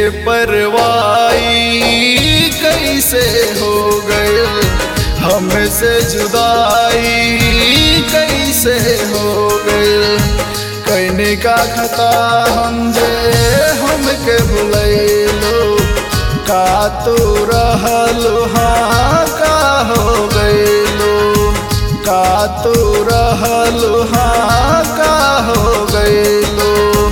बेपरवाही कैसे हो गए हमसे जुदाई कैसे हो गए कहने का खता हम जे हमके भुलैलो का तू रहलो हाँ का हो गैलो का तू रहलो हाँ का हो गैलो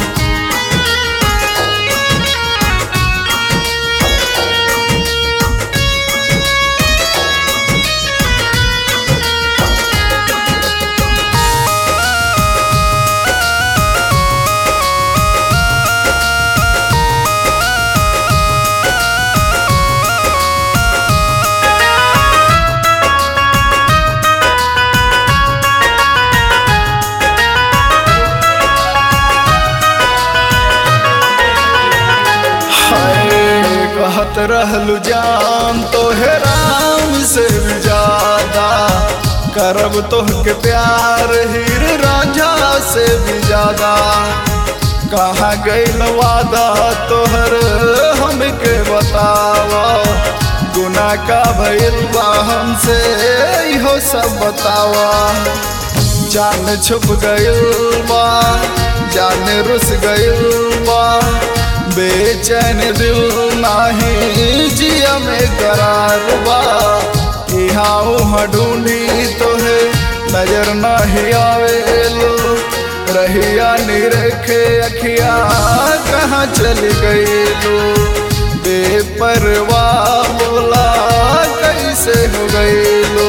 हाय कहत रहलू जान तो है राम से भी ज्यादा करब तोहके प्यार हीर राजा से भी ज्यादा कहाँ गैल वादा तोहर हमके बतावा गुना का भइल बा हमसे इहो सब बतावा जान छुप गइल बा जान रुस गइल बा बेचैन दिल नाही जिया में करार बा यहाँ उहाँ ढूंढी तो है नजर नहीं आवेलो रहिया निरखे अखिया कहाँ चल गई लो बेपरवाह बोला कैसे हो गई लो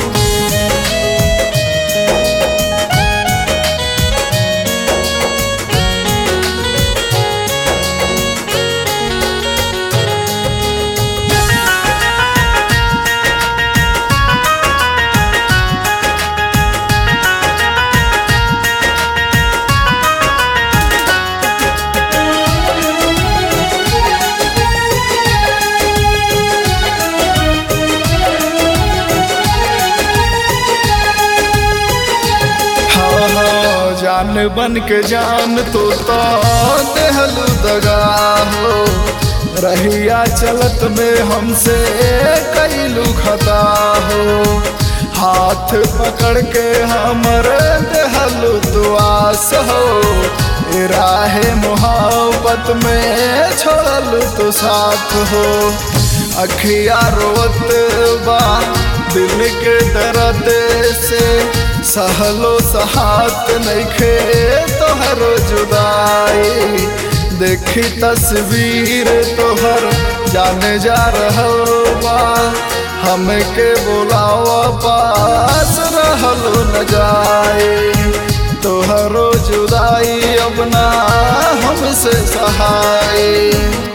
हाँ हाँ जान बन के जान तो तो देहलू दगा हो रहिया चलत में हमसे कैलू खता हो हाथ पकड़ के हमर देहलू दुआस हो ए राहे मोहब्बत में छोड़लू तो साथ हो अखिया रोत बा दिल के दर्द से सहलो सहात नइखे तोहरो जुदाई देखी तस्वीर तोहर जाने जा रहल बा हमके बोलावा पास रहलो न जाए तोहरो जुदाई अब ना हमसे सहाय